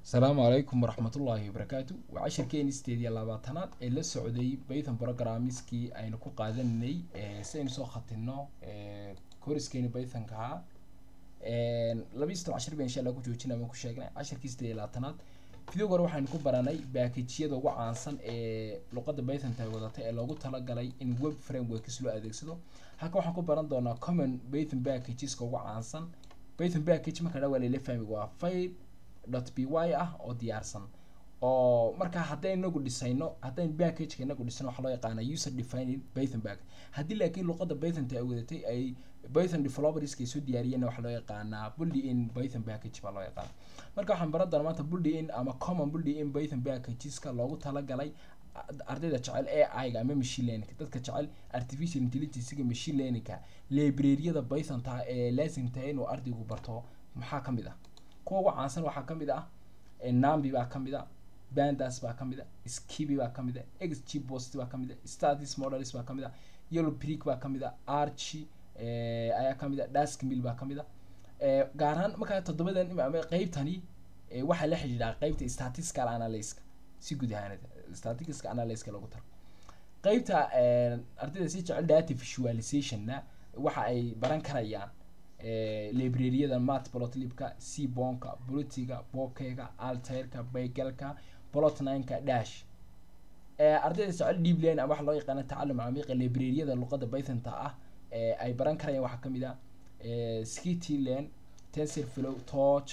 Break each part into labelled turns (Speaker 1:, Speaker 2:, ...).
Speaker 1: asalaamu calaykum waraxmatullaahi wabarakaatu waa cashirkeeni sideed iyo labaatanaad ee la socday python programmiskii aynu ku qaadanay si aynu soo khatino koriskeeni pythonka ahaa laba iyo soddon cashir baan insha allah ku joojina ama ku sheegnay cashirkii sideed iyo labaatanaad videoga hore waxaynu ku baranay baakajyada ugu caansan ee luqadda pythonta ay wadatay ee loogu talagalay in web frameworks loo adeegsado halka waxaan ku baran doonaa common python packageska ugu caansan python package marka dhaa waa layla fahmi waa file dot p y ah oo diyaarsan oo marka haddaynu inagu dhisayno haddaynu packageka inagu dhisano waxaa loo yaqaana user defined python package haddii laakiin luqadda pythonta ay wadatay ay python developerska ay soo diyaariyeen waxaa loo yaqaanaa bully in python package baa loo yaqaana marka waxaan baran doonaa maanta bully in ama common bully in python packageska loogu talagalay ardayda jecel ai-ga ama machine learning dadka jecel artificial intelligencega machine learningka libraryada pythonta ee laasimta inuu ardaygu barto maxaa kamid ah kuwa ugu caansan waxaa kamid ah nambi baa kamid a bandas baa kamid a skibi baa kamid a xg post baa kamid a status models baa kamid a yellow brick baa kamid a archi ayaa kamid a daskmill baa kamid a gaar ahaan markaa toddobadan qeybtani waxaa la xidhiidhaa qeybta statistical analyska si guud ahaaned statistical analyska lagu taro qeybta ardayda si jecel data visualizationna waxa ay baran karayaan libraryada mat plotlibka cbonka blotiga bokega alterka baygalka plotnineka dash ardayda jecel deep lane ama waxa loo yaqaana tacalum camiiqa libraryada luqadda pythonta ah ay baran karayaan waxaa kamid a skitland tensorflow torch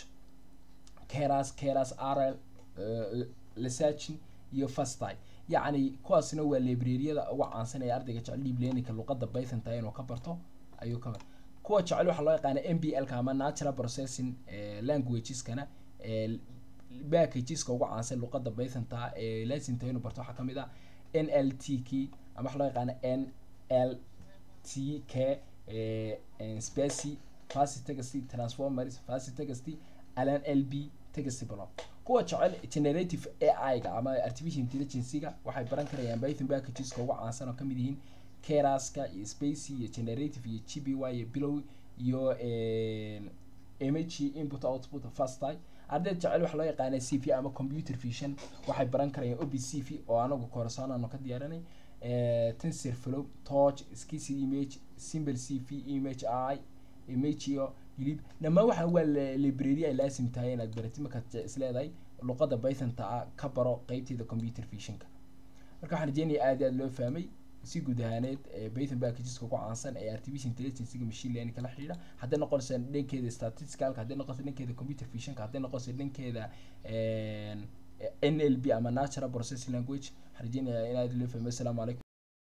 Speaker 1: keras keras rl lesachin iyo fasty yacni kuwaasna waa libraryada uga caansan ee ardayga jecel deep laningka luqadda pythonta inuu ka barto ayuu ka barta kuwa jecel waxaa loo yaqaana m b l ka ama natural processing languageskana packageska ugu caansan luqadda pythonta ee laasimta inuu barto waxaa kamid ah n l t k ama waxaa loo yaqaana n l t k spacy fast text transformers fast text alan l b text block kuwa jecel generative ai ga ama artificial intelligencega waxay baran karayaan python packageska ugu caansan oo kamid yihiin keraska iyo spacy iyo generative iyo g b y iyo bilow iyo image input output fasty ardayda jecel waxaa loo yaqaana c v ama computer vision waxay baran karayaan ob c v oo anagu koorasaan aanu ka diyaarinay tensor flow torch skis image simple c v image i image iyo hilib dhammaan waxa waa library ay laasim tahay inaad baratid markaad isleedahay luqadda pythonta ah ka baro qeybteeda computer visionka marka waxaan rajeynaya aad aad loo fahmay si guud ahaaneed python packageska ugu caansan ee artificial intelligencega machine learning kala xidhiidha hadday noqonaysa dhankeeda statisticalka hadday noqonaysa dhankeeda computer visionka hadday noqonaysa dhankeeda n l b ama natural processing language waxaan rajeynaya in aad loo fahmay assalaamu calaykum